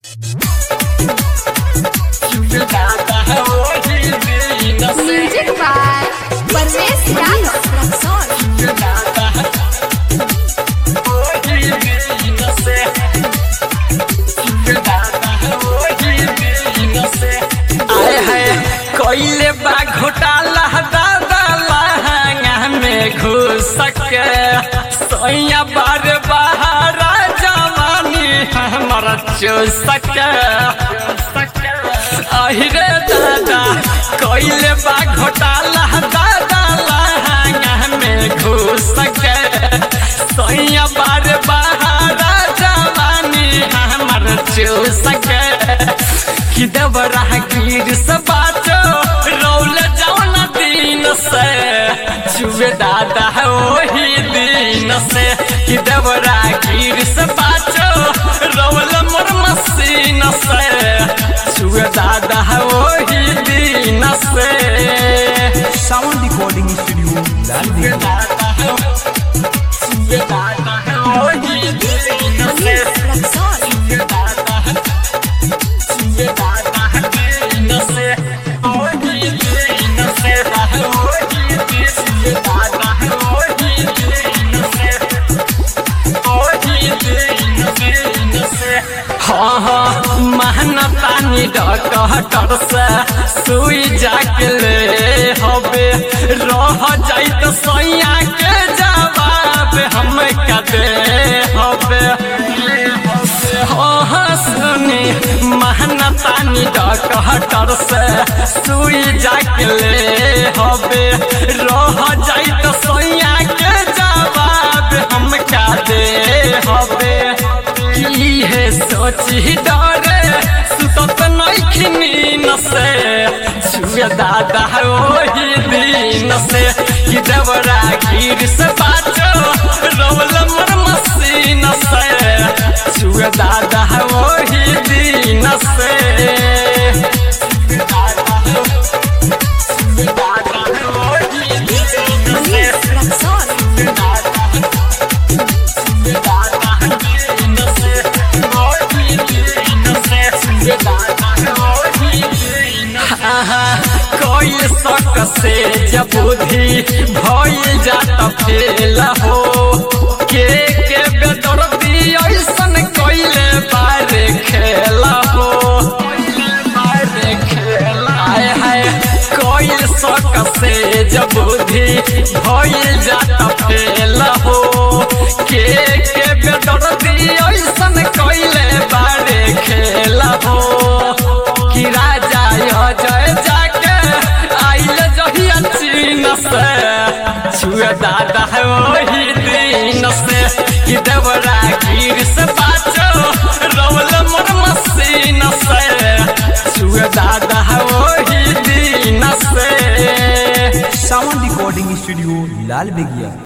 Music by Parvesh Yadav Rexon. आए है कोइले बा घोटाला दादा लहंगा में घुस के सोया बार बहारा जवानी हमर चूस के अहिरे दादा कोइले बा घोटाला दादा लहंगा में घुस के सोया बार बहारा जवानी हमर चूस के कि देवरा गिर से बाचो रौल जाओ न दिन से छुए दादा वही दिन से कि देवरा गिर से बाचो रौल मोर मसीन से छुए दादा वही दिन से साउंड रिकॉर्डिंग स्टूडियो लाल छुए दादा छुए दादा वही दिन से Rexon. छुए दादा छुए दादा दिन से वही दिन से वही दिन छुए दादा वही दिन से वही दिन दिन से हाँ हाँ महनतानी डॉक्टर से सुई जाके ले हबे रह जाई तो सैया के जवाब हम कदे हबे हाँ हाँ सुनी महनतानी डॉक्टर से सुई जाके ले हबे रह जाई तो सैया के जवाब हम का दे हबे की है सोची डरे सुतत नइखनी नसे छुए दादा ओही दिन से कि देवरा गिर से बाचो रोल मर मसीन से छुए दादा ओही दिन से छुए दादा छुए दादा ओही दिन से Rexon. कोई शक से जब बुद्धि भइल जात फेल हो के के बेदर्दी ऐसन कइले बारे खेल हो बारे खेल आए हाय कोई शक से जब बुद्धि भइल जात फेल हो के के बेदर्दी ऐसन कइले बारे खेल हो कि राजा जय जाके आइल जहिया चीन से छुए दादा वही दिन से कि देवरा गिर से बाचो रौल मोर मसीन से छुए दादा वही दिन से साउंड रिकॉर्डिंग स्टूडियो लाल बेगिया